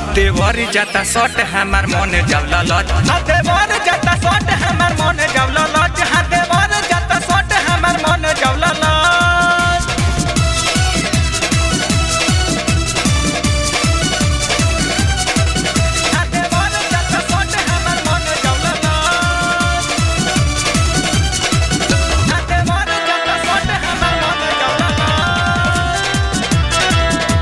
देवर जाता सट हमार मन जावला लच हाँ देवर जाता सट हमार मन जावला लच हाँ देवर जाता सट हमार मन जावला लच हाँ देवर जाता सट हमार मन जावला लच हाँ देवर जाता सट हमार मन जावला लच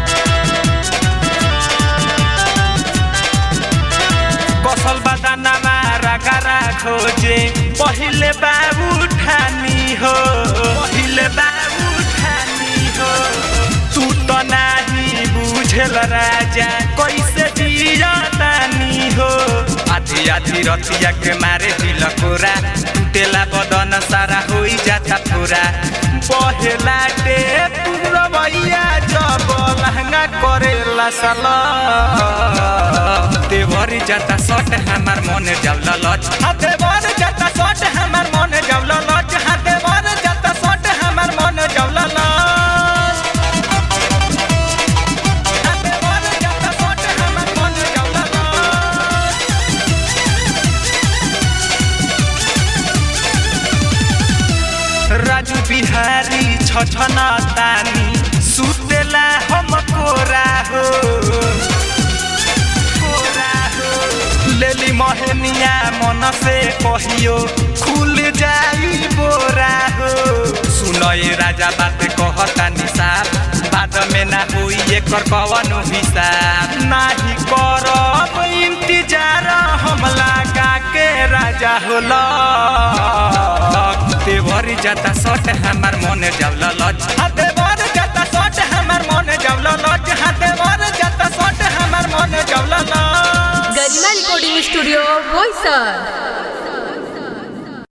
कसल बदानामा रगरा खोजे पहिले बाबु ठानी हो पहिले बाबु ठानी हो तू त नाही बुझेल राजा कैसे जिया तानी हो आधी आधी रतिया के मारे दिल कोरा टूटेला बदन सारा होई जाता पूरा बहेला डे पूरा भैया जब लहंगा करेला साला देवर जाता सट हमार मन जावला लच हाँ देवर जाता सट हमार मन जावला लच हाँ देवर जाता सट हमार मन जावला लच हाँ देवर जाता सट हमार मन जावला लच राजू बिहारी छछना तानी सुतेला हम कोरा हो कोरा हो लेली महनिया मन से कहियो खुल जाई बोरा हो सुनए राजा बात कहता निसाब बाद में ना होई एकर कवनो हिसाब नाही करब इंतजार हम लगा के राजा होला देवर जाता सट हमार मन जावला लच